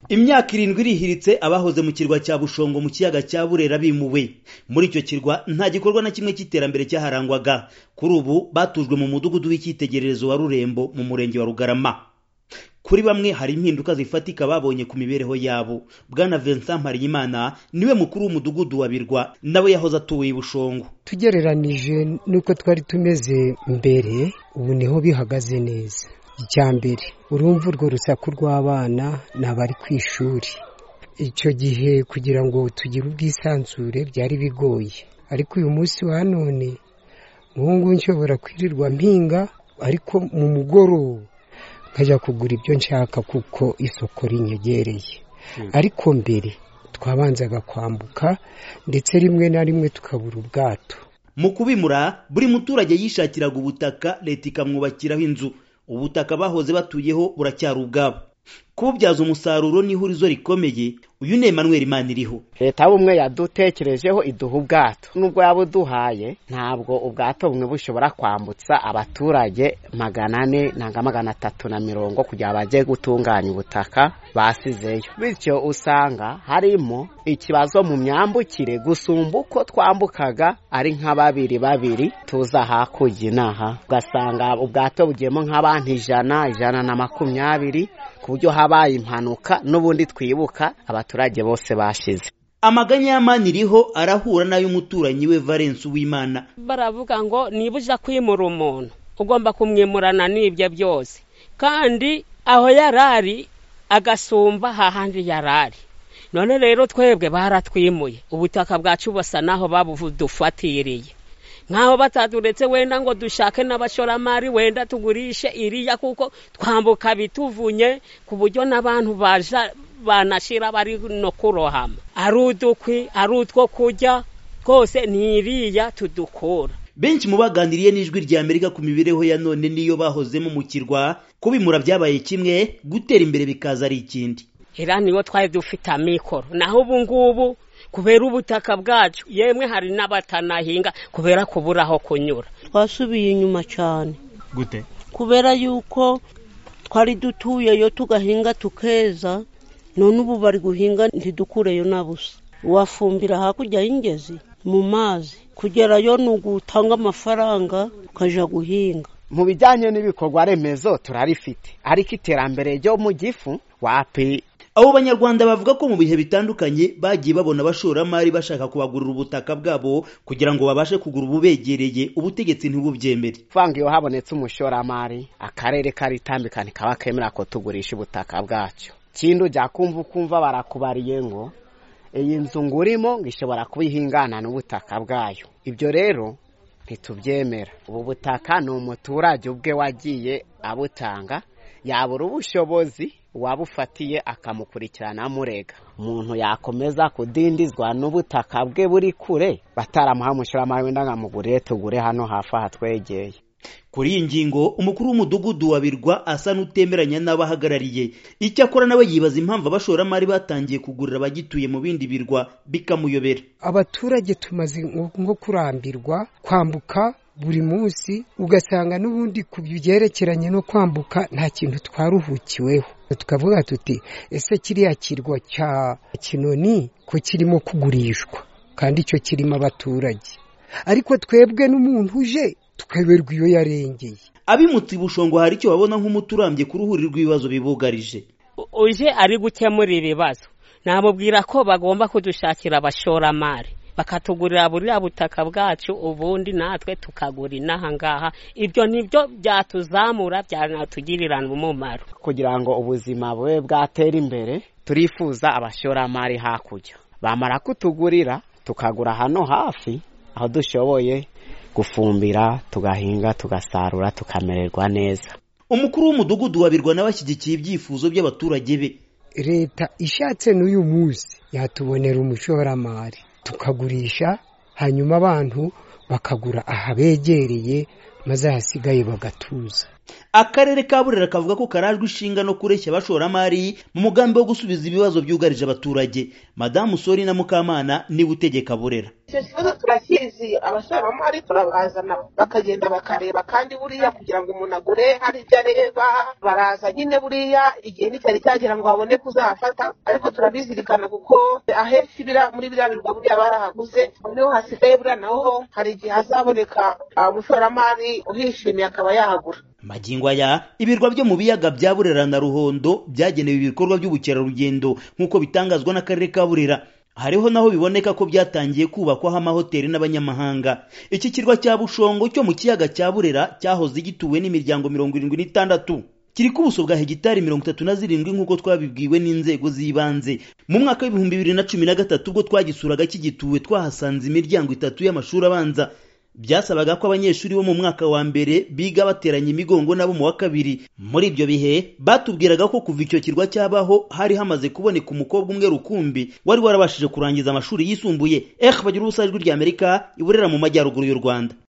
imyaka irindwi irihiritse abahoze mu kirwa cya bushongo mu kiyaga cya burera bimuwe muri icyo kirwa nta gikorwa na kimwe cy'iterambere cyaharangwaga kuri ubu batujwe mu mudugudu w'icyitegererezo wa rurembo mu murenge wa rugarama kuri bamwe hari impinduka zifatika babonye ku mibereho yabo bwana vincent mparimana niwe mukuru w'umudugudu wa birwa nawe yahoze atuye i bushongo tugereranije n'uko twari tumeze mbere ubu niho bihagaze neza icya mbere urumva urwo rusaku rw'abana ni abari ku ishuri icyo gihe kugira ngo tugire ubwisanzure byari bigoye ariko uyu munsi wa none ngubu nshobora kwirirwa mpinga ariko mu mugoroba nkajya kugura ibyo nshaka kuko isoko rinyegereye ariko mbere twabanzaga kwambuka ndetse rimwe na rimwe tukabura ubwato mu kubimura buri muturage yishakiraga ubutaka leta ikamwubakiraho inzu ubutaka bahoze batuyeho buracyari ubwabo kububyaza umusaruro n'ihurizo rikomeye uyu ni Emmanuel Imaniriho leta y'ubumwe yadutekerejeho iduha ubwato nubwo yabuduhaye ntabwo ubwato bumwe bushobora kwambutsa abaturage magana ane nanga magana atatu na mirongo kugira bajye gutunganya ubutaka basizeyo bityo usanga harimo ikibazo mu myambukire gusumba uko twambukaga ari nka babiri babiri tuza hakurya inaha ugasanga ubwato bugiyemo nk'abantu ijana ijana na makumyabiri ku buryo habaye impanuka n'ubundi twibuka abaturage bose bashize amaganya y'amaniriho arahura n'ay'umuturanyi we valence w'imana baravuga ngo niba ujya kwimura umuntu ugomba kumwimurana n'ibyo byose kandi aho yari ari agasumba hahandi yari ari none rero twebwe baratwimuye ubutaka bwacu basa n'aho babudufatiriye nkaho bataduretse wenda ngo dushake n'abashoramari wenda tugurishe iriya kuko twambuka bituvunye ku buryo n'abantu baja banashira bari no kurohama ari udukwi ari utwo kurya twose ni iriya tudukura benshi mu baganiriye n'ijwi rya amerika ku mibereho ya none niyo bahozemo mu kirwa kubimura byabaye kimwe gutera imbere bikaza ari ikindi era niyo twari dufite amikoro naho ubu ngubu kubera ubutaka bwacu yemwe hari n'abatanahinga kubera kubura aho kunyura twasubiye inyuma cyane gute kubera yuko twari dutuyeyo tugahinga tukeza none ubu bari guhinga ntidukureyo na busa wafumbira hakurya y'ingezi mu mazi kugerayo ni ugutanga amafaranga ukajya guhinga mu bijyanye n'ibikorwa remezo turarifite ariko iterambere ryo mu gifu wapi abo banyarwanda bavuga ko mu bihe bitandukanye bagiye babona abashoramari bashaka kubagurira ubutaka bwabo kugira ngo babashe kugura ububegereye ubutegetsi ntibubyemere vanga iyo habonetse umushoramari akarere karitambika ntikaba kemera ko tugurisha ubutaka bwacu kindi ujya kumva ukumva barakubariye ngo iyi nzu ngurimo ngo ishobora kuba ihingana n'ubutaka bwayo ibyo rero ntitubyemera ubu butaka ni umuturage ubwe wagiye abutanga yabura ubushobozi uwabufatiye akamukurikirana amurega umuntu yakomeza kudindizwa n'ubutaka bwe buri kure bataramuha umushoramari wenda nkamugure tugure hano hafi ahatwegeye kuri iyi ngingo umukuru w'umudugudu wa birwa asa n'utemeranya n'abahagarariye icyakora nawe yibaza impamvu abashoramari batangiye kugurira abagituye mu bindi birwa bikamuyobera abaturage tumaze nko kurambirwa kwambuka buri munsi ugasanga n'ubundi ku byerekeranye no kwambuka nta kintu twaruhukiweho tukavuga tuti ese kiriya kirwa cya kinoni ko kirimo kugurishwa kandi icyo kirimo abaturage ariko twebwe n'umuntu uje tukayoberwa iyo yarengeye abimutse bushongo hari icyo babona nk'umuturambye ku ruhuri rw'ibibazo bibugarije uje ari gukemura ibibazo namubwira ko bagomba kudushakira abashoramari bakatugurira buriya butaka bwacu ubundi natwe tukagura inaha ngaha ibyo nibyo byatuzamura byanatugirira umumaro kugira ngo ubuzima bube bwatera imbere turifuza abashoramari hakurya bamara kutugurira tukagura hano hafi aho dushoboye gufumbira tugahinga tugasarura tukamererwa neza umukuru w'umudugudu wabirwa n'abashyigikiye ibyifuzo by'abaturage be leta ishatse n'uyu munsi yatubonera umushoramari tukagurisha hanyuma abantu bakagura ahabegereye maze ahasigaye bagatuza akarere ka burera kavuga ko karajwe ishinga no kureshya abashoramari mu mugambi wo gusubiza ibibazo byugarije abaturage madamu sori na mukamana niwe utegeka burera icyo kibazo turakizi abashoramari turabazana bakagenda bakareba kandi buriya kugira ngo umuntu agure hari ibyo areba baraza nyine buriya igihe nticyari cyagera ngo babone kuzafata ariko turabizirikana kuko ahenshi biriya- muri biriya birwa buriya barahaguze noneho hasigaye buriya naho hari igihe hazaboneka ah, umushoramari uhishimiye akaba yahagura magingo aya ibirwa byo mu biyaga bya burera na ruhondo byagenewe ibikorwa by'ubukerarugendo nk'uko bitangazwa n'akarere ka burera hariho naho biboneka ko byatangiye kubakwaho amahoteli n'abanyamahanga iki kirwa cya bushongo cyo mu kiyaga cya burera cyahoze gituwe n'imiryango mirongo irindwi n'itandatu kiri ku buso bwa hegitari mirongo itatu na zirindwi nk'uko twabibwiwe n'inzego z'ibanze mu mwaka w'ibihumbi bibiri na cumi na gatatu ubwo twagisuraga kigituwe twahasanze imiryango itatu y'amashuri abanza byasabaga ko abanyeshuri bo mu mwaka wa mbere biga bateranye imigongo nabo mu wa kabiri muri ibyo bihe batubwiraga ko kuva icyo kirwa cyabaho hari hamaze kuboneka umukobwa umwe rukumbi wari warabashije kurangiza amashuri yisumbuye eh bagira ubusa ijwi ry'amerika iburera mu majyaruguru y'u rwanda